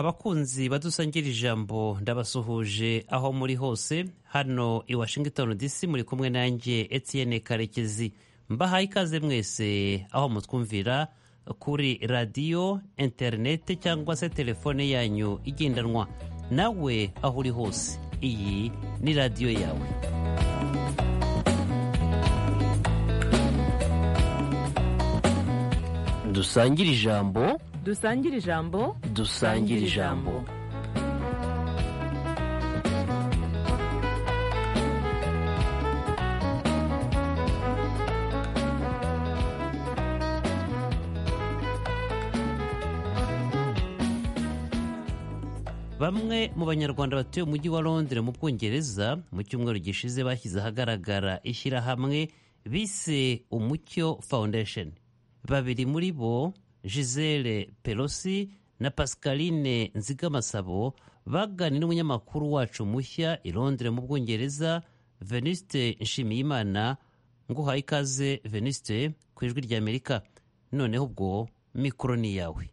abakunzi badusangira ijambo ndabasuhuje aho muri hose hano i washington dc muri kumwe nanjye etienne karekezi mbahaye ikaze mwese aho mutwumvira kuri radiyo interineti cyangwa se telefone yanyu igendanwa nawe aho uri hose iyi ni radiyo yawe dusangire ijambo dusangire ijambo dusangire ijambo bamwe mu banyarwanda batuye umujyi wa londres mu bwongereza mu cyumweru gishize bashyize ahagaragara ishyirahamwe bise umucyo foundation babiri muri bo gisele pelosi na pascaline nzigamasabo baganira n'umunyamakuru wacu mushya i londres mu bwongereza veniste nshimiyimana nguhaye ikaze veniste ku ijwi ry'amerika noneho ubwo mikoro ni iyawe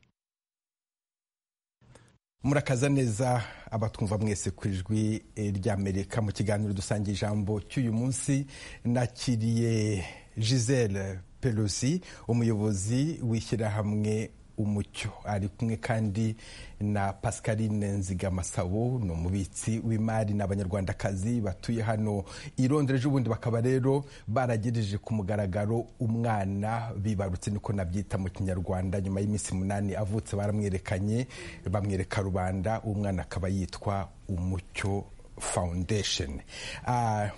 murakaza neza abatwumva mwese ku ijwi ry'amerika mu kiganiro dusangiye ijambo cy'uyu munsi nakiriye gisele pelosi umuyobozi w'ishyirahamwe umucyo ari kumwe kandi na pascaline nzigamasabo ni umubitsi w'imari n'abanyarwandakazi batuye hano i londres ubundi bakaba rero baragejeje ku mugaragaro umwana bibarutse niko nabyita mu kinyarwanda nyuma y'iminsi umunani avutse baramwerekanye bamwereka rubanda umwana akaba yitwa umucyo foundation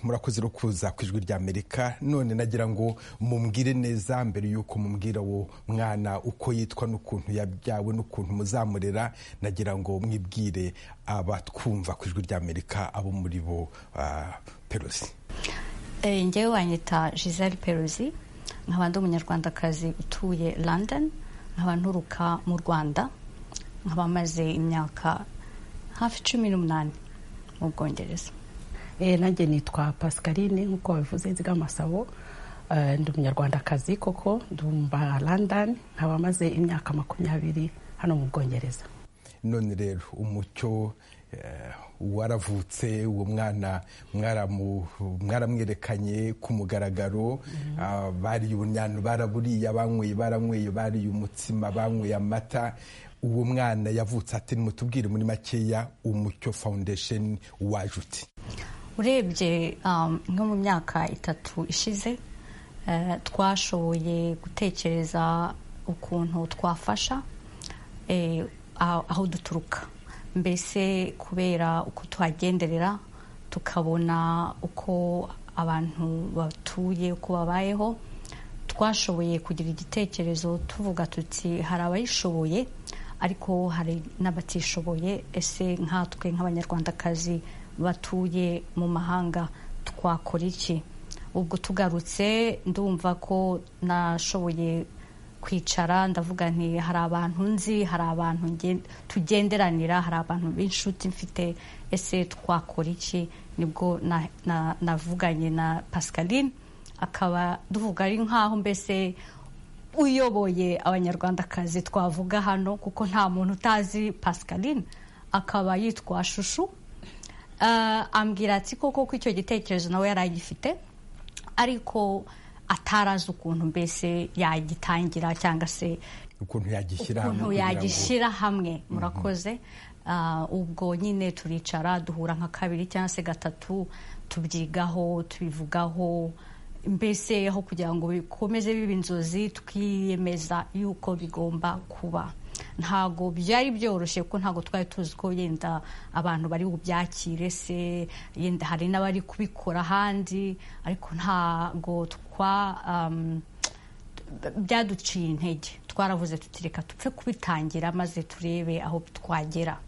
murakoze no kuza ku ijwi ry'amerika none nagira ngo mumbwire neza mbere y'uko mumbwira uwo mwana uko yitwa n'ukuntu yabyawe n'ukuntu muzamurera nagira ngo mwibwire abatwumva ku ijwi ry'amerika abo muri bo perusi ngewe wanyita giselle perusi nkaba ndi umunyarwandakazi utuye london nkaba nturuka mu rwanda nkaba maze imyaka hafi cumi n'umunani mu bwongereza nanjye nitwa pascaline nk'uko babivuze nziga amasabo ndi umunyarwandakazi koko ndumva london nkaba maze imyaka makumyabiri hano mu bwongereza none rero umucyo waravutse uwo mwana mwaramwerekanye ku mugaragaro bariye ubunyano baraburiye banyweye baranyweye bariye umutsima banyweye amata uwo mwana yavutse ati nimutubwire muri makeya umucyo foundation waje uti urebye nko mu myaka itatu ishize twashoboye gutekereza ukuntu twafasha aho duturuka mbese kubera uko tuhagenderera tukabona uko abantu batuye uko babayeho twashoboye kugira igitekerezo tuvuga tuti hari abayishoboye ariko hari n'abatishoboye ese nkatwe nk'abanyarwandakazi batuye mu mahanga twakora iki ubwo tugarutse ndumva ko nashoboye kwicara ndavuga nti hari abantu nzi hari abantu tugenderanira hari abantu b'inshuti mfite ese twakora iki nibwo navuganye na pascaline akaba duvuga ari nk'aho mbese uyoboye abanyarwandakazi twavuga hano kuko nta muntu utazi pascaline akaba yitwa shushu ambwira ati koko ko icyo gitekerezo nawe yari agifite ariko atarazi ukuntu mbese yagitangira cyangwa se ukuntu yagishyira hamwe murakoze ubwo nyine turicara duhura nka kabiri cyangwa se gatatu tubyigaho tubivugaho mbese aho kugira ngo bikomeze biba inzozi twiyemeza yuko bigomba kuba ntabwo byari byoroshye kuko ntabwo twari tuzi ko yenda abantu bari bubyakire se yenda hari n'abari kubikora ahandi ariko ntabwo twa byaduciye intege twaravuze tutireka dupfe kubitangira maze turebe aho twagera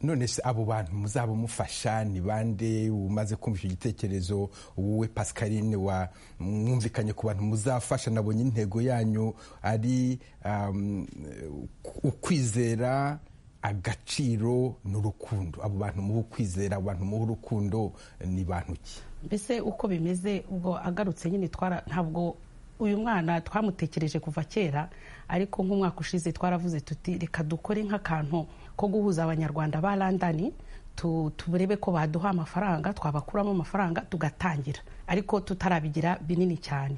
none se abo bantu muzaba mufasha ni bande umaze kumva icyo gitekerezo wowe pascaline wa mwumvikanye ku bantu muzafasha nabonye intego yanyu ari ukwizera agaciro n'urukundo abo bantu muhe ukwizera abantu muhe urukundo ni bantu ki mbese uko bimeze ubwo agarutse nyine twara ntabwo uyu mwana twamutekereje kuva kera ariko nk'umwaka ushize twaravuze tuti reka dukore nk'akantu ko guhuza abanyarwanda ba landani turebe ko baduha amafaranga twabakuramo amafaranga tugatangira ariko tutarabigira binini cyane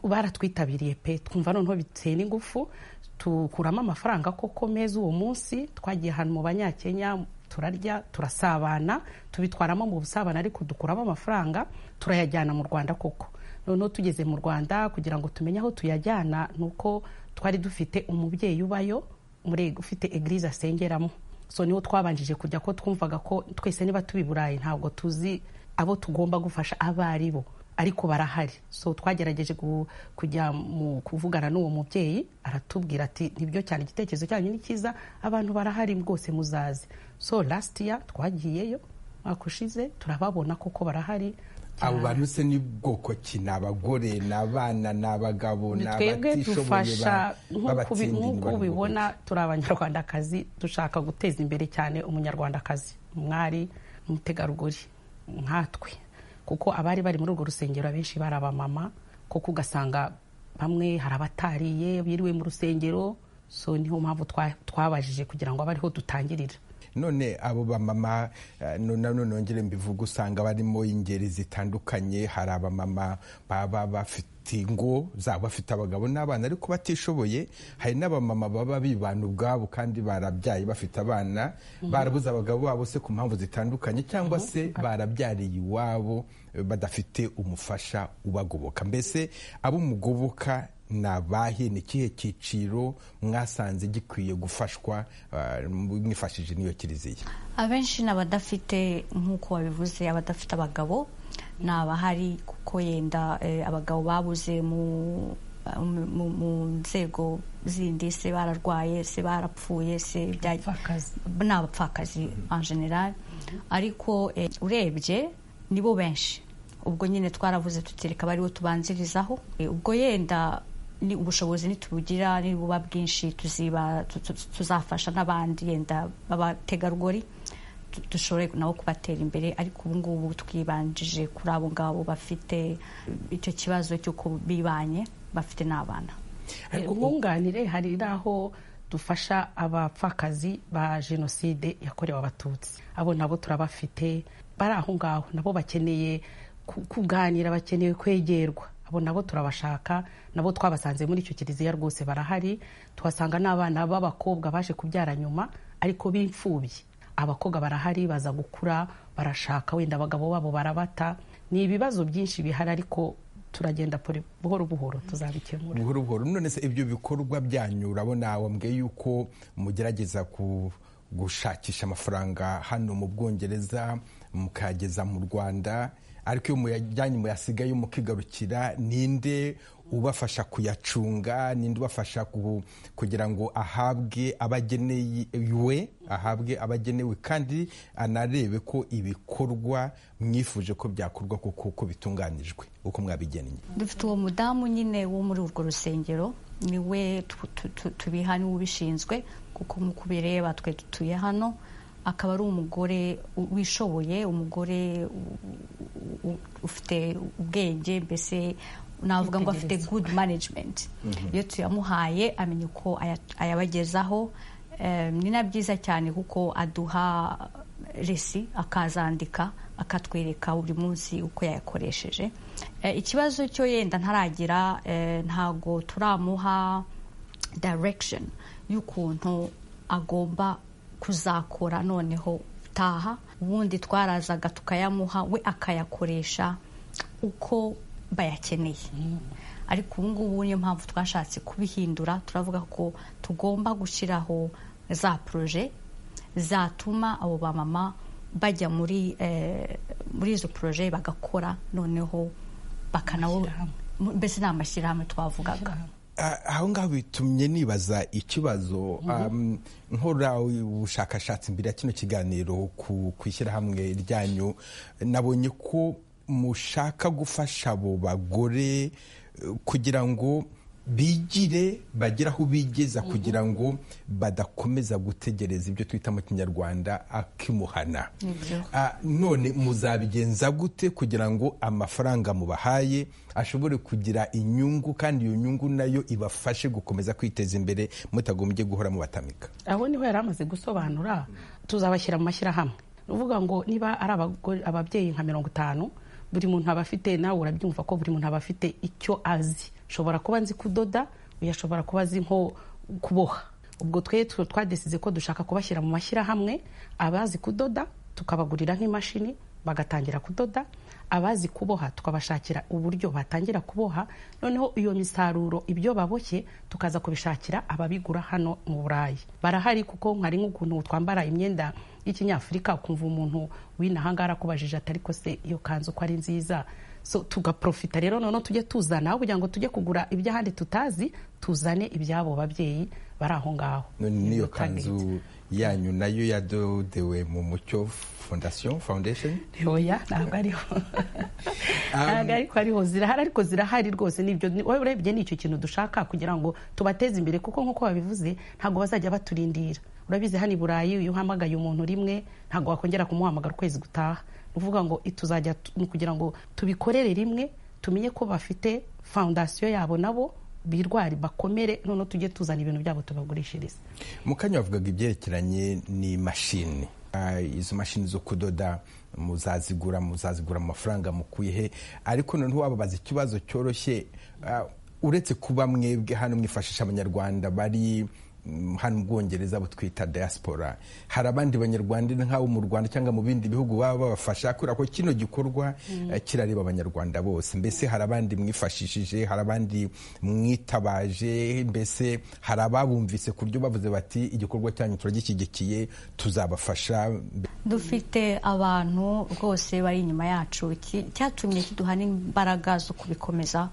baratwitabiriye pe twumva noneho biteye n'ingufu tukuramo amafaranga koko meza uwo munsi twagiye ahantu mu banyakenya turarya turasabana tubitwaramo mu busabane ariko dukuramo amafaranga turayajyana mu rwanda koko noneho tugeze mu rwanda kugira ngo tumenye aho tuyajyana ni uko twari dufite umubyeyi ubayo ufite egirize asengeramo so niho twabanjije kujya ko twumvaga ko twese niba turi burayi ntabwo tuzi abo tugomba gufasha abo ari bo ariko barahari so twagerageje kujya mu kuvugana n'uwo mubyeyi aratubwira ati nibyo cyane igitekerezo cyanyu ni cyiza abantu barahari rwose muzaze so lasiti ya twagiyeyo mwaka ushize turababona koko barahari abo bantu se ni bwoko ki ni abagore ni abana ni abagabo ni twebwe abatishoboye dufasha nk'uko ubibona turi abanyarwandakazi dushaka guteza imbere cyane umunyarwandakazi umwari umutegarugori nkatwe kuko abari bari muri urwo rusengero abenshi bari abamama kuko ugasanga bamwe hari abatariye biriwe mu rusengero so niho mpamvu twabajije kugira ngo abe ariho dutangirira none abo bamama nanone nongere mbivuga usanga barimo ingeri zitandukanye hari abamama baba bafite ingo zaba bafite abagabo n'abana ariko batishoboye hari n'abamama baba bibana ubwabo kandi barabyaye bafite abana barabuze abagabo babo se ku mpamvu zitandukanye cyangwa se barabyariye iwabo badafite umufasha ubagoboka mbese abo mugoboka ni abahe ni ikihe cyiciro mwasanze gikwiye gufashwa mwifashishije n'iyo kiliziya abenshi ni abadafite nk'uko wabivuze abadafite abagabo ni abahari kuko yenda abagabo babuze mu nzego zindi se bararwaye se barapfuye se ni abapfakazi en general ariko urebye nibo benshi ubwo nyine twaravuze tutereka bariho tubanzirizaho ubwo yenda ni ubushobozi nitubugira nibuba bwinshi tuziba tuzafasha n'abandi yenda b'abategarugori dushobore nabo kubatera imbere ariko ubu ngubu twibanjije kuri abo ngabo bafite icyo kibazo cy'uko bibanye bafite n'abana ubwunganire hari n'aho dufasha abapfakazi ba jenoside yakorewe abatutsi abo nabo turabafite bari aho ngaho nabo bakeneye kuganira bakeneye kwegerwa abo nabo turabashaka nabo twabasanze muri icyo kiliziya rwose barahari tuhasanga n'abana b'abakobwa baje kubyara nyuma ariko b'imfubyi abakobwa barahari baza gukura barashaka wenda abagabo babo barabata ni ibibazo byinshi bihari ariko turagenda buhoro buhoro tuzabikemura buhoro buhoro none se ibyo bikorwa byanyu urabona wambwiye yuko mugerageza gushakisha amafaranga hano mu bwongereza mukageza mu rwanda ariko iyo muyajyanye muyasigaye mukigarukira ninde ubafasha kuyacunga ninde ubafasha kugira ngo ahabwe abagenewe ahabwe abagenewe kandi anarebe ko ibikorwa mwifuje ko byakorwa kuko bitunganijwe uko mwabigennye dufite uwo mudamu nyine wo muri urwo rusengero niwe tubiha niwe ubishinzwe kuko nk'uko ubireba twe dutuye hano akaba ari umugore wishoboye umugore ufite ubwenge mbese navuga ngo afite good management iyo tuyamuhaye amenya uko ayabagezaho ni na byiza cyane kuko aduha resi akazandika akatwereka buri munsi uko yayakoresheje ikibazo cyo yenda ntaragira ntago turamuha direction y'ukuntu agomba kuzakora noneho taha ubundi twarazaga tukayamuha we akayakoresha uko bayakeneye ariko ubu ngubu niyo mpamvu twashatse kubihindura turavuga ko tugomba gushyiraho za poroje zatuma abo bamama bajya muri muri izo poroje bagakora noneho bakanawo mbese ni amashyirahamwe twavugaga aho ngaho bitumye nibaza ikibazo nkora ubushakashatsi mbere ya kino kiganiro ku ishyirahamwe ryanyu nabonye ko mushaka gufasha abo bagore kugira ngo bigire bagere aho bigeza kugira ngo badakomeza gutegereza ibyo twita mu kinyarwanda akimuhana Ah, none muzabigenza gute kugira ngo amafaranga mubahaye ashobore kugira inyungu kandi iyo nyungu nayo ibafashe gukomeza kwiteza imbere mutagombye guhora mubatamika aho niho yari amaze gusobanura tuzabashyira mu mashyirahamwe ni ukuvuga ngo niba ari abagore- ababyeyi nka mirongo itanu buri muntu aba afite nawe urabyumva ko buri muntu aba afite icyo azi ashobora kuba nzi kudoda uyu ashobora kuba azi nko kuboha ubwo twe twe twadesize ko dushaka kubashyira mu mashyirahamwe abazi kudoda tukabagurira nk'imashini bagatangira kudoda abazi kuboha tukabashakira uburyo batangira kuboha noneho iyo misaruro ibyo baboshye tukaza kubishakira ababigura hano mu burayi barahari kuko hari nk'ukuntu twambara imyenda y'ikinyafurika ukumva umuntu w'inaha ngaha arakubajije atari ko se iyo kanzu ko ari nziza so tugaprofita rero noneho tujye tuzana aho kugira ngo tujye kugura iby'ahandi tutazi tuzane iby'abo babyeyi bari aho ngaho none n'iyo Target. kanzu yanyu nayo yadodewe mu mucyo fondasiyo foundation oya ntabwo ariho ntabwo ariko ariho zirahari ariko zirahari rwose nibyo ni- wowe urebye ni icyo kintu dushaka kugira ngo tubateze imbere kuko nk'uko babivuze ntabwo bazajya baturindira urabizi hano i burayi iyo uhamagaye umuntu rimwe ntabwo wakongera kumuhamagara ukwezi gutaha ni ukuvuga ngo i- tuzajya tu- ni ukugira ngo tubikorere rimwe tumenye ko bafite fondasiyo yabo nabo birwari bakomere noneho tujye tuzana ibintu byabo tubagurishirize mukanya wavugaga ibyerekeranye n'imashini Ah, izo mashini zo kudoda muzazigura muzazigura mu mafaranga mukuye he ariko noneho wababaza ikibazo cyoroshye ah, uretse kuba mwebwe hano mwifashisha abanyarwanda bari mm, hano mu bwongereza abo twita diaspora hari abandi banyarwanda nk'abo mu rwanda cyangwa mu bindi bihugu baba babafasha kubera ko kino gikorwa eh, kirareba abanyarwanda bose mbese hari abandi mwifashishije hari abandi mwitabaje mbese hari ababumvise ku buryo bavuze bati igikorwa cyanyu turagishyigikiye tuzabafasha dufite abantu rwose bari inyuma yacu Iki- icyatumye kiduha n'imbaraga zo kubikomeza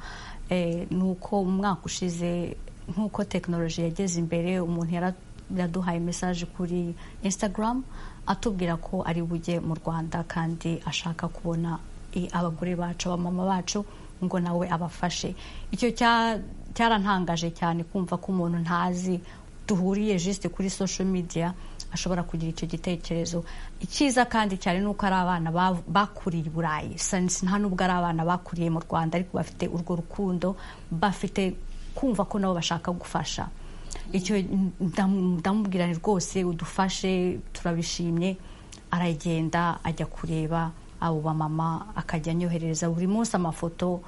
eh, ni uko umwaka ushize nk'uko tekinoloji yageze imbere umuntu yara- yaduhaye mesaje kuri instagram atubwira ko ari bujye mu rwanda kandi ashaka kubona i- abagore bacu abamama bacu ngo nawe abafashe icyo cya- cyarantangaje cyane kumva ko umuntu ntazi duhuriye jisite kuri social media ashobora kugira icyo gitekerezo icyiza kandi cyane ni uko ari abana ba- bakuriye i burayi sanisi nta n'ubwo ari abana bakuriye mu rwanda ariko bafite urwo rukundo bafite kumva ko nabo bashaka gufasha icyo ndam- ndamubwira nti rwose udufashe turabishimye aragenda ajya kureba abo bamama akajya anyoherereza buri munsi amafoto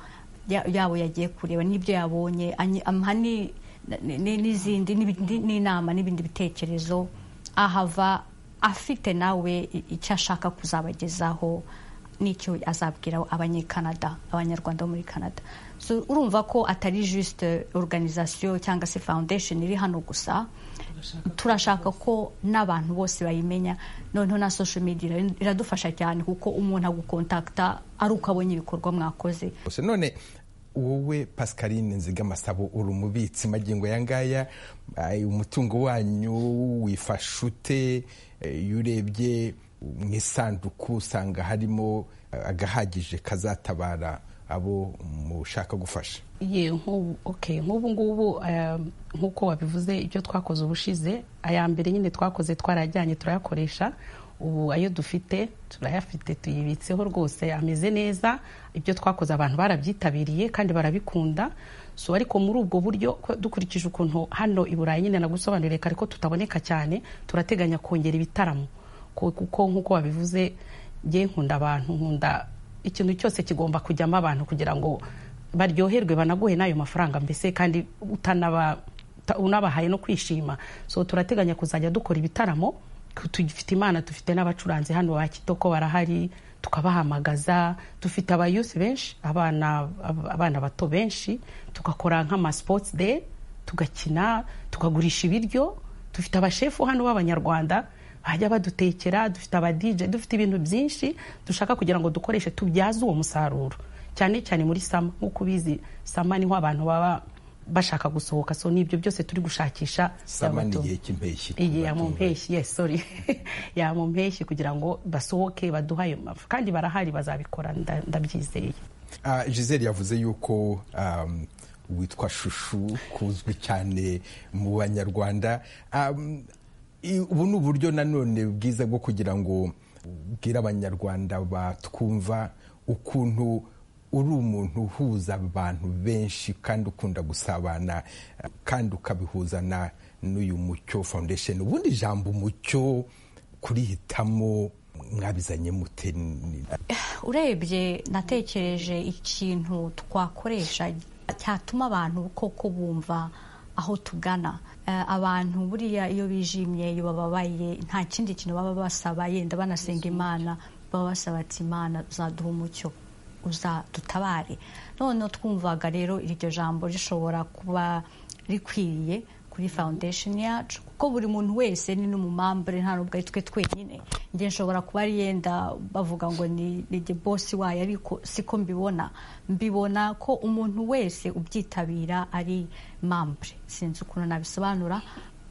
ya- yabo yagiye kureba n'ibyo yabonye anyi- amuha ni- ni- ni- n'izindi n'ibindi- n'inama n'ibindi bitekerezo ahava afite nawe i- icyo ashaka kuzabagezaho n'icyo azabwira abanyekanada abanyarwanda bo muri canada so urumva ko atari juste organisation cyangwa se foundation iri hano gusa turashaka ko n'abantu bose bayimenya noneho na social media iradufasha cyane kuko umuntu agukontakta ari uko abonye ibikorwa mwakoze Gusa none wowe pascaline nzigamasabo uri umubitsi magingo aya ngaya ay, umutungo wanyu wifasha ute Eh, iyo urebye mu isanduku usanga harimo eh, agahagije kazatabara abo mushaka gufasha ye nk'ubu okay nk'ubu ngubu eh, nk'uko wabivuze ibyo twakoze ubushize aya mbere nyine twakoze twarajyanye turayakoresha ubu ayo dufite turayafite tuyibitseho rwose ameze neza ibyo twakoze abantu barabyitabiriye kandi barabikunda so ariko muri ubwo buryo ko- dukurikije ukuntu hano i burayi nyine nagusobanuriye kare ko tutaboneka cyane turateganya kongera ibitaramo Ku- kuko nk'uko wabivuze njye nkunda abantu nkunda ikintu cyose kigomba kujyamo abantu kugira ngo baryoherwe banaguhe n'ayo mafaranga mbese kandi utanaba uta- unabahaye no kwishima so turateganya kuzajya dukora ibitaramo ku- tugifite imana dufite n'abacuranzi hano ba kitoko barahari tukabahamagaza dufite abayusi benshi abana ab- abana bato benshi tugakora nk'ama sports day tugakina tukagurisha ibiryo dufite abashefu hano b'abanyarwanda bajya badutekera dufite abadije dufite ibintu byinshi dushaka kugira ngo dukoreshe tubyaze uwo musaruro cyane cyane muri sama nk'uko ubizi sama niho abantu baba bashaka gusohoka so n'ibyo byose turi gushakisha sama ni byabatunga. igihe cy'impeshyi Iyi ya mu mpeshyi yes sorry ya mu mpeshyi kugira ngo basohoke baduhe ayo mafu kandi barahari bazabikora nda- ndabyizeye Ah, gisele yavuze yuko um, witwa shushu kuzwi cyane mu banyarwanda Um, i- ubu ni uburyo nanone bwiza bwo kugira ngo ubwire abanyarwanda batwumva ukuntu uri umuntu uhuza abantu benshi kandi ukunda gusabana kandi ukabihuza na n'uyu mucyo foundation ubundi ijambo umucyo kurihitamo mwabizanye mute Ni- urebye natekereje ikintu twakoresha cyatuma abantu koko bumva aho tugana Eh, abantu buriya iyo bijimye iyo bababaye nta kindi kintu baba basaba yenda banasenga imana baba basaba ati imana uzaduha umucyo uzadutabare none twumvaga rero iryo jambo rishobora kuba rikwiriye kuri foundation yacu kuko buri muntu wese ni n'umumambure nta n'ubwo ari twe twenyine njye nshobora kuba ari yenda bavuga ngo ni ni jye bosi wayo ariko siko mbibona mbibona ko umuntu wese ubyitabira ari mambure sinzi ukuntu nabisobanura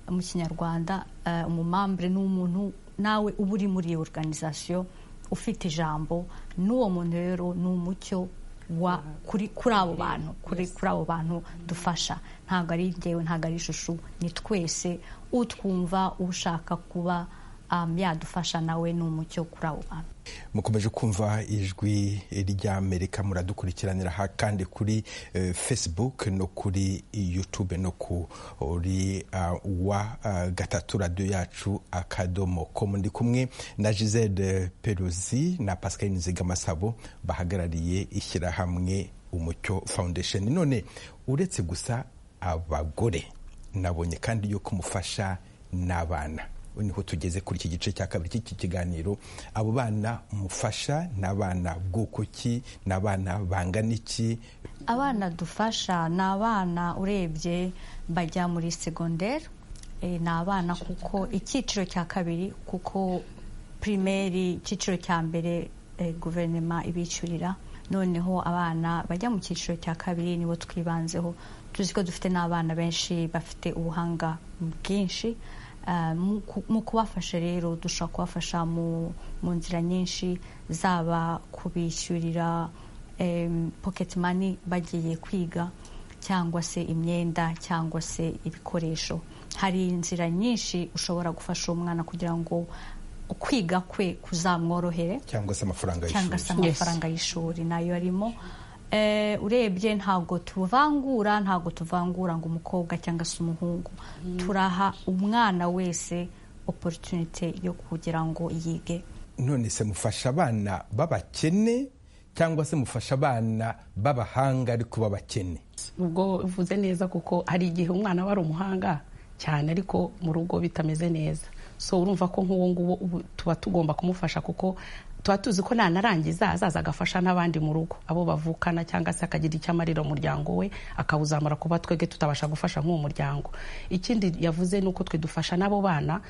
mu kinyarwanda eh, umumambure ni umuntu nawe uba uri muri iyo organisation ufite ijambo n'uwo muntu rero ni umucyo wa kuri kuri abo bantu kuri kuri abo bantu dufasha ntabwo ari njyewe ntabwo ari ishusho ni twese utwumva ushaka kuba um, yadufasha nawe ni umucyo kuri abo bantu mukomeje kumva ijwi ry'amerika muradukurikiranira ha kandi kuri eh, facebook no kuri youtube no kuri ah, wa ah, gatatu radiyo yacu akadomo komu ndi kumwe na giselle peruzi na pascaline nzigamasabo bahagarariye ishyirahamwe umucyo foundation none uretse gusa abagore nabonye kandi yuko mufasha n'abana niho tugeze kuri iki gice cya kabiri cy'iki kiganiro abo bana mufasha ni abana bwoko ki ni abana bangana iki abana dufasha ni abana urebye bajya muri segonderi eh, ni abana kuko icyiciro cya kabiri kuko pirimeri icyiciro cya mbere eh, guverinoma ibishyurira noneho abana bajya mu cyiciro cya kabiri nibo twibanzeho tuzi ko dufite n'abana benshi bafite ubuhanga bwinshi Eh, mu ku- mu kubafasha rero dushobora kubafasha mu mu nzira nyinshi zaba kubishyurira em, pocket money bagiye kwiga cyangwa se imyenda cyangwa se ibikoresho hari inzira nyinshi ushobora gufasha uwo mwana kugira ngo kwiga kwe kuzamworohere cyangwa se amafaranga cyangwa y'ishuri se amafaranga y'ishuri nayo arimo Eh, urebye ntabwo tuvangura ntabwo tuvangura ngo umukobwa cyangwa se umuhungu turaha umwana wese opportunity yo kugira ngo yige none se mufasha abana b'abakene cyangwa se mufasha abana b'abahanga ariko b'abakene ubwo uvuze neza kuko hari igihe umwana aba ari umuhanga cyane ariko mu rugo bitameze neza so urumva ko nk'uwo nguwo ubu tuba tugomba kumufasha kuko tuba tuzi ko nanarangiza azaza agafasha n'abandi mu rugo abo bavukana cyangwa se akagira icyo amarira umuryango we akawuzamura kuba twebwe tutabasha gufasha nk'uwo muryango ikindi yavuze ni uko twe dufasha n'abo bana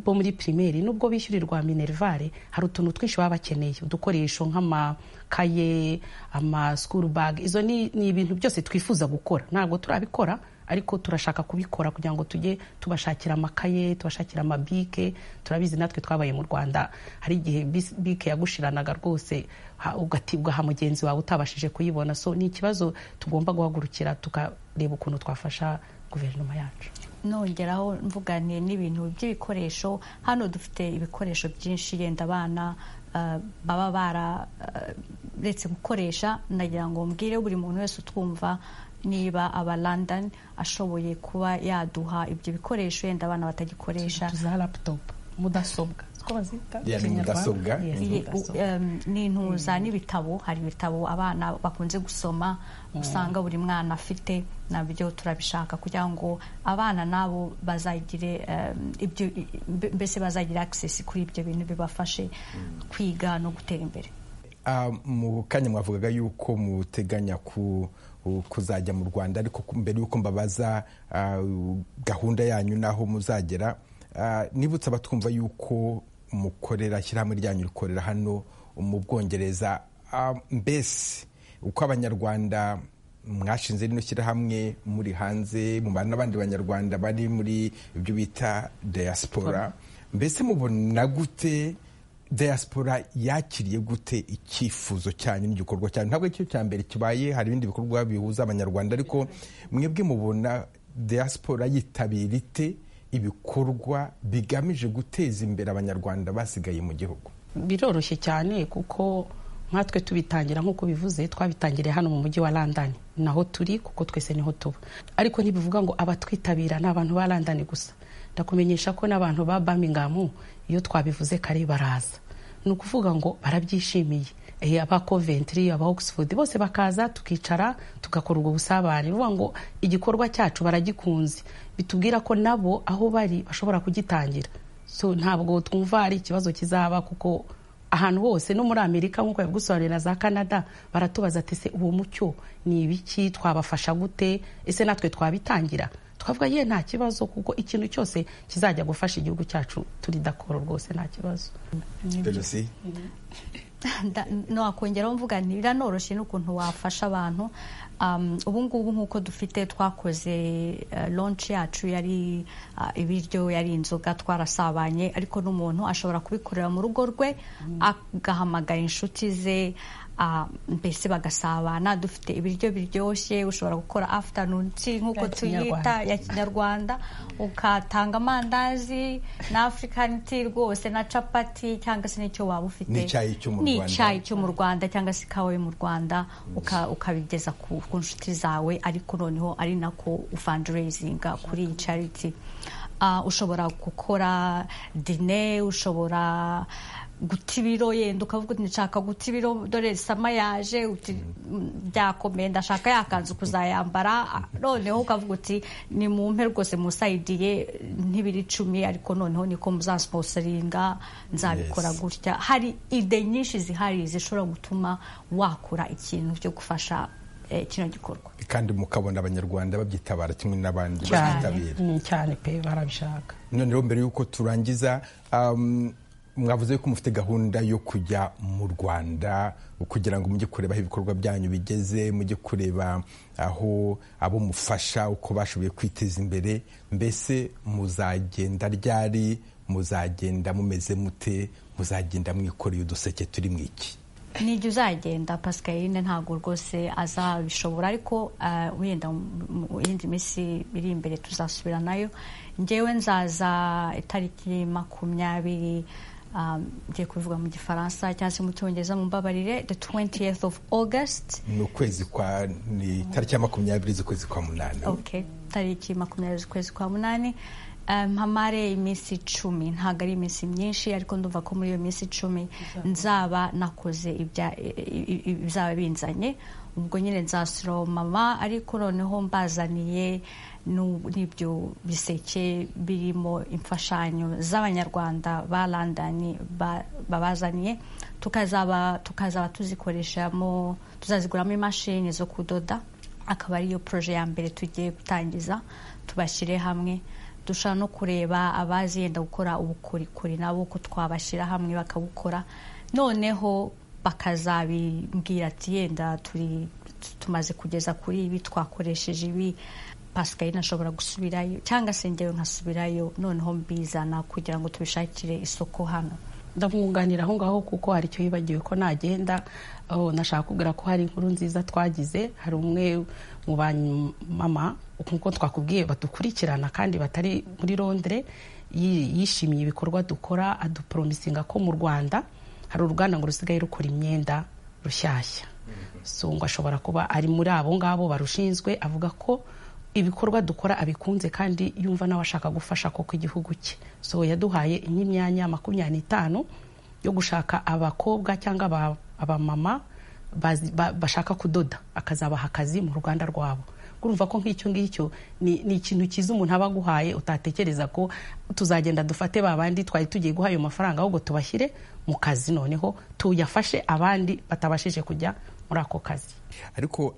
bo muri pirimeri nubwo bishyurirwa minerivare hari utuntu twinshi baba bakeneye udukoresho nk'amakaye amasikuru bag izo ni, ni ibintu byose twifuza gukora ntabwo turabikora ariko turashaka kubikora kugira ngo tujye tubashakira amakaye tubashakira amabike turabizi natwe twabaye mu rwanda hari igihe bis- bike yagushiranaga rwose ha- ugatibwa ha mugenzi wawe utabashije kuyibona so ni ikibazo tugomba guhagurukira tukareba ukuntu twafasha guverinoma yacu nongeraho mvugane n'ibintu by'ibikoresho hano dufite ibikoresho byinshi yenda abana eh, baba bararetse gukoresha nagira ngo mbwire buri muntu wese utwumva niba aba London ashoboye kuba yaduha ibyo bikoresho yenda abana batagikoresha za laptop mudasobwa Siko bazita Ya, ni mu Kinyarwanda? mudasobwa. Yes, Iyi- mudasobwa. em, ni intuza n'ibitabo hari ibitabo abana bakunze gusoma usanga buri mwana afite nabyo turabishaka kugira ngo abana nabo bazagire em, ibyo i- mbe- mbese bazagira access kuri ibyo bintu bibafashe kwiga no gutera imbere Ah, mu kanya mwavugaga yuko muteganya ku kuzajya mu rwanda ariko ku- mbere y'uko mbabaza ah, gahunda yanyu n'aho muzagera ah, nibutse abatwumva yuko mukorera shyirahamwe ryanyu rikorera hano mu bwongereza Ah, mbese uko abanyarwanda mwashinze rino shyirahamwe muri hanze mu n'abandi banyarwanda bari muri ibyo bita diaspora mbese mubona gute diaspora yakiriye gute icyifuzo cyanyu n'igikorwa cyanyu ntabwo icyo cya mbere kibaye hari ibindi bikorwa bihuza abanyarwanda ariko mwebwe mubona diaspora yitabira ite ibikorwa bigamije guteza imbere abanyarwanda basigaye mu gihugu biroroshye cyane kuko nkatwe tubitangira nk'uko bivuze twabitangiriye hano mu mujyi wa London naho turi kuko twese niho tuba ariko ntibivuga ngo abatwitabira ni abantu ba London gusa ndakumenyesha ko n'abantu ba Birmingham iyo twabivuze kare baraza ni ukuvuga ngo barabyishimiye aba Coventry aba Oxford bose bakaza tukicara tugakora ubwo busabane bivuga ngo igikorwa cyacu baragikunze bitubwira ko nabo aho bari bashobora kugitangira so ntabwo twumva hari ikibazo kizaba kuko ahantu hose no muri amerika nk'uko yabigusobanurira na za canada baratubaza ati se uwo mucyo ni ibiki twabafasha gute ese natwe twabitangira twavuga ye nta kibazo kuko ikintu cyose kizajya gufasha igihugu cyacu turi dakoro rwose nta kibazo nakongeraho mvuga ntibiranoroshye n'ukuntu wafasha abantu ubu ngubu nk'uko dufite twakoze lonci yacu yari ibiryo yari inzoga twarasabanye ariko n'umuntu ashobora kubikorera mu rugo rwe agahamagara inshuti ze mbese bagasabana dufite ibiryo biryoshye ushobora gukora afternoon tea nk'uko tuyita ya kinyarwanda ukatanga amandazi na african tea rwose na capati cyangwa se n'icyo waba ufite n'icyayi cyo mu rwanda cyangwa se ikawa yo mu rwanda ukabigeza ku nshuti zawe ariko noneho ari nako ufundraisinga kuri iyi charity ushobora gukora dine ushobora guta ibiro yenda ukavuga uti nshaka guta ibiro dore sama yaje uti byakomeye ndashaka yakanzu kuzayambara noneho ukavuga uti ni mumpe rwose musayidiye nk'ibiri icumi ariko noneho niko muzansiposiringa nzabikora gutya hari ide nyinshi zihari zishobora gutuma wakora ikintu cyo gufasha kino gikorwa kandi mukabona abanyarwanda babyitabara kimwe n'abandi cyane cyane pe barabishaka noneho mbere y'uko turangiza mwavuze ko mufite gahunda yo kujya mu rwanda kugira ngo mujye kureba aho ibikorwa byanyu bigeze mujye kureba aho abo mufasha uko bashoboye kwiteza imbere mbese muzagenda ryari muzagenda mumeze mute muzagenda mwikoreye uduseke turi mu iki nijya uzagenda pascaline ntabwo rwose azabishobora ariko wenda mu yindi minsi iri imbere tuzasubira nayo ngewe nzaza itariki makumyabiri ngiye kubivuga mu gifaransa cyangwa se mu cyongereza mu mbabarire the 20th of august ni ukwezi kwa ni tariki ya makumyabiri z'ukwezi kwa munani ok tariki makumyabiri z'ukwezi kwa munani mpamare iminsi icumi ntabwo ari iminsi myinshi ariko ndumva ko muri iyo minsi icumi nzaba nakoze ibizaba binzanye ubwo nyine nzasoroma ariko noneho mbazaniye n'ibyo biseke birimo imfashanyo z'abanyarwanda ba London babazaniye tukazaba tukazaba tuzikoreshamo tuzaziguramo imashini zo kudoda akaba ariyo poroje ya mbere tugiye gutangiza tubashyire hamwe dushobora no kureba abazi yenda gukora ubukorikori nabo ko twabashyira hamwe bakabukora noneho bakazabibwira ati yenda turi tumaze kugeza kuri ibi twakoresheje ibi pascaline ashobora gusubirayo cyangwa se ngewe nkasubirayo noneho mbizana kugira ngo tubishakire isoko hano ndamwunganira aho ngaho kuko hari icyo yibagiwe ko nagenda nashaka kubwira ko hari inkuru nziza twagize hari umwe mu banyamama nk'uko twakubwiye badukurikirana kandi batari muri londire yishimiye ibikorwa dukora aduporomisinga ko mu rwanda hari uruganda ngo rusigaye rukora imyenda rushyashya so ngo ashobora kuba ari muri abo ngabo barushinzwe avuga ko ibikorwa dukora abikunze kandi yumva nawe ashaka gufasha koko igihugu cye so yaduhaye indi myanya makumyabiri n'itanu yo gushaka abakobwa cyangwa abamama bashaka kudoda akazabaha akazi mu ruganda rwabo urumva ko nk'icyo ngicyo ni ikintu cyiza umuntu aba aguhaye utatekereza ko tuzagenda dufate ba bandi twari tugiye guha ayo mafaranga ahubwo tubashyire mu kazi noneho tuyafashe abandi batabashije kujya muri ako kazi ariko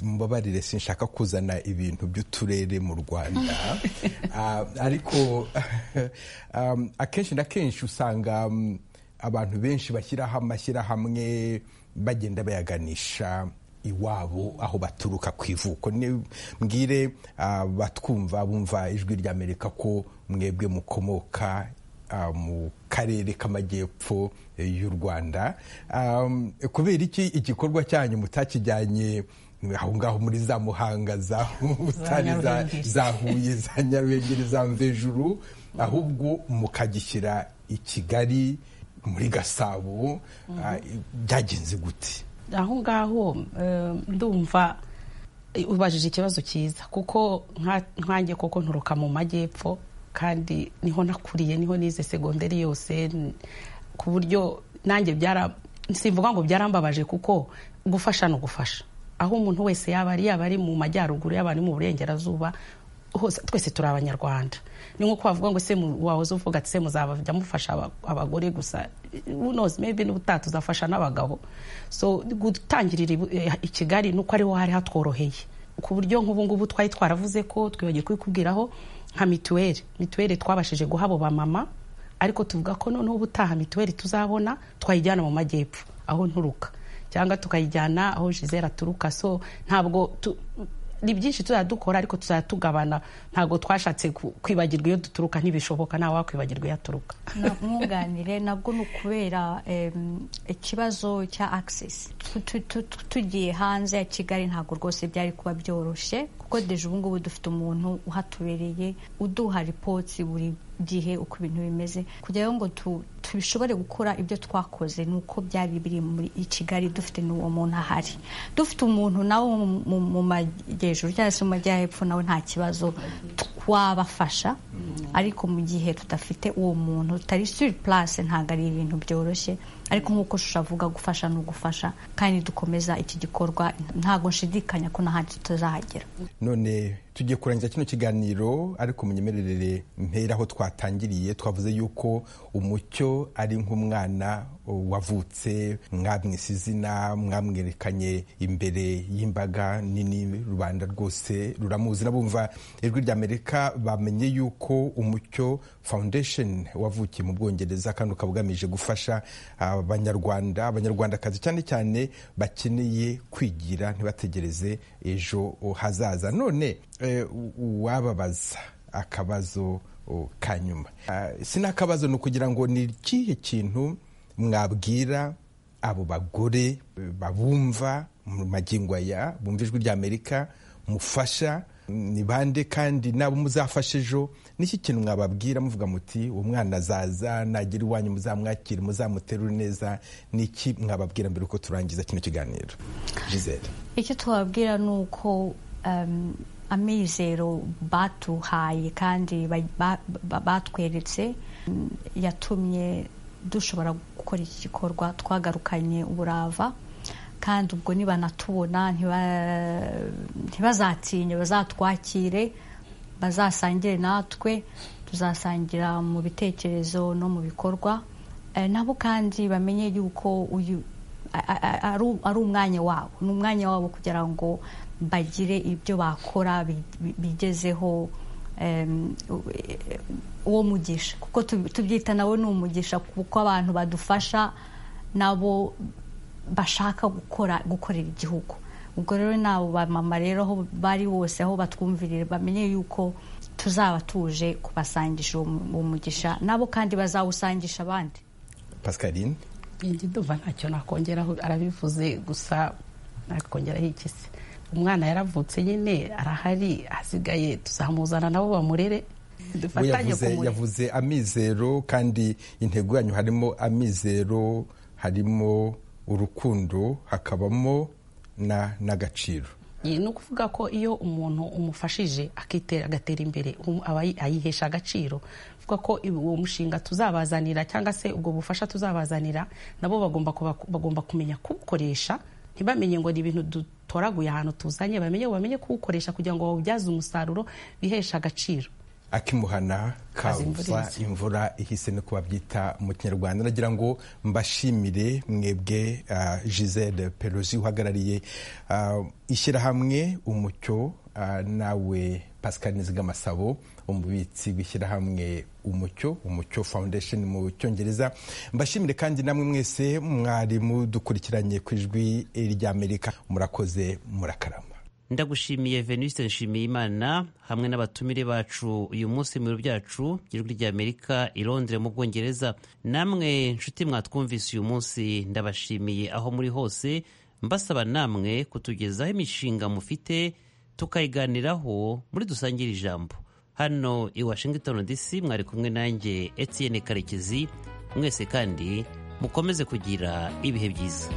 mubabarire sinshaka kuzana ibintu by'uturere mu rwanda ariko akenshi na kenshi usanga abantu benshi bashyiraho amashyirahamwe bagenda bayaganisha iwabo aho baturuka ku ivuko mbwire batwumva bumva ijwi ry'amerika ko mwebwe mukomoka uh, mu karere k'amajyepfo y'u rwanda um, kubera iki igikorwa cyanyu mutakijyanye aho ngaho muri za muhanga za busitani za- Nyarugenge. za huye za nyarugenge za mvejuru ahubwo mukagishyira i kigali muri gasabo ah, byagenze gute aho ngaho eh, ndumva eh, ubajije ikibazo cyiza kuko nka- nkanjye koko nturuka mu majyepfo kandi niho nakuriye niho nize segonderi yose n- ku buryo nanjye byara simvuga ngo byarambabaje kuko gufasha ni ugufasha aho umuntu wese yaba ari yaba ari mu majyaruguru yaba ari mu burengerazuba hose twese turi abanyarwanda ni nko kubavuga ngo se mu- wahoze uvuga ati se muzajya mufasha aba- abagore gusa who knows maybe n'ubutaha tuzafasha n'abagabo so gutangirira ibu- eh, i kigali nuko ariho hari hatworoheye ku buryo nk'ubu ngubu twari twaravuze ko twibagiye kubikubwiraho nka mituweli mituweli twabashije guha abo bamama ariko tuvuga ko noneho ubutaha mituweli tuzabona twayijyana mu majyepfo aho nturuka cyangwa tukayijyana aho jizera aturuka so ntabwo tu- ni byinshi tuzajya dukora ariko tuzajya tugabana ntabwo twashatse ku- kwibagirwa iyo duturuka ntibishoboka ntawe wakwibagirwa iyo aturuka Na- mwunganire nabwo ni ukubera em, ikibazo cya access Tu- tu- tu- tugiye hanze ya kigali ntabwo rwose byari kuba byoroshye kuko deje ubu ngubu dufite umuntu uhatubereye uduha ripoti buri gihe uko ibintu bimeze kugira ngo tu- tubishobore gukora ibyo twakoze ni uko byari biri muri i kigali dufite n'uwo muntu ahari dufite umuntu nawe wo mu- mu- mu majyejuru cyangwa se mu majyahepfo nawe nta kibazo twabafasha ariko mu gihe tudafite uwo muntu utari suri purase ntabwo ari ibintu byoroshye ariko nk'uko shusho avuga gufasha ni ugufasha kandi dukomeza iki gikorwa ntabwo nshidikanya ko n'ahandi tutazahagera none tugiye kurangiza kino kiganiro ariko munyemerere mpera aho twatangiriye twavuze yuko umucyo ari nk'umwana uh, wavutse mwamwise izina mwamwerekanye imbere y'imbaga nini rubanda rwose ruramuzi n'abumva ijwi rya amerika bamenye yuko umucyo foundation wavukiye mu bwongereza kandi ukaba ugamije gufasha abanyarwanda abanyarwandakazi cyane cyane bakeneye kwigira ntibategereze ejo hazaza none eh, u- uwababaza akabazo oh, ka nyuma Ah, sina akabazo ni ukugira ngo ni ikihe kintu mwabwira abo bagore eh, babumva mu magingo aya bumva ijwi rya amerika mufasha ni bande kandi nabo muzafasha ejo n'iki kintu mwababwira muvuga muti uwo mwana azaza nagira iwanyu muzamwakire muzamuterure neza n'iki mwababwira mbere uko turangiza kino kiganiro Gisele icyo tubabwira ni uko um, amizero batuhaye kandi ba- ba- ba- batweretse mm, yatumye dushobora gukora iki gikorwa twagarukanye uburava kandi ubwo nibanatubona ntiba- ntibazatinye bazatwakire bazasangire natwe tuzasangira mu bitekerezo no mu bikorwa Eh, nabo kandi bamenye yuko uyu a- a- a- ari u- ari umwanya wabo ni umwanya wabo kugira ngo bagire ibyo bakora bi- bi- bigezeho em, u- e- uwo mugisha kuko tu- tubyita nawe ni umugisha kuko abantu badufasha nabo bashaka gukora gukorera igihugu ubwo rero ni abo bamama rero aho bari bose aho batwumvirira bamenye yuko tuzaba tuje kubasangisha uwo mu- uwo mugisha nabo kandi bazawusangisha abandi pascaline njye ndumva ntacyo nakongeraho arabivuze gusa nakongeraho iki se umwana yaravutse nyine arahari hasigaye tuzamuzana nabo bamurere we dufatanye yavuze kumurera yavuze amizero kandi intego yanyu harimo amizero harimo urukundo hakabamo na n'agaciro ni ukuvuga ko iyo umuntu umufashije akitera agatera imbere um- aba ayi- ayihesha agaciro vuga ko ibu- uwo mushinga tuzabazanira cyangwa se ubwo bufasha tuzabazanira nabo bagomba kuba- bagomba kumenya kuwukoresha ntibamenye ngo ni ibintu dutoraguye ahantu tuzanye bamenye bamenye kuwukoresha kugira ngo bawubyaze umusaruro biheshe agaciro akimuhana kavuza Kazi imvura imvura ihise no kubabyita mu kinyarwanda nagira ngo mbashimire mwebwe uh, gisele perosi uhagarariye uh, ishyirahamwe umucyo uh, nawe pascaline zigamasabo umubitsi w'ishyirahamwe umucyo umucyo foundation mu cyongereza mbashimire kandi namwe mwese mwari mudukurikiranye ku ijwi ry'amerika murakoze murakarama ndagushimiye venuste nshimiyimana hamwe n'abatumire bacu uyu munsi mu biro byacu by'ijwi ry'amerika i londres mu bwongereza namwe nshuti mwatwumvise uyu munsi ndabashimiye aho muri hose mbasaba namwe kutugezaho imishinga mufite tukayiganiraho muri dusangire ijambo hano i washington dc mwari kumwe nanjye etienne karekezi mwese kandi mukomeze kugira ibihe byiza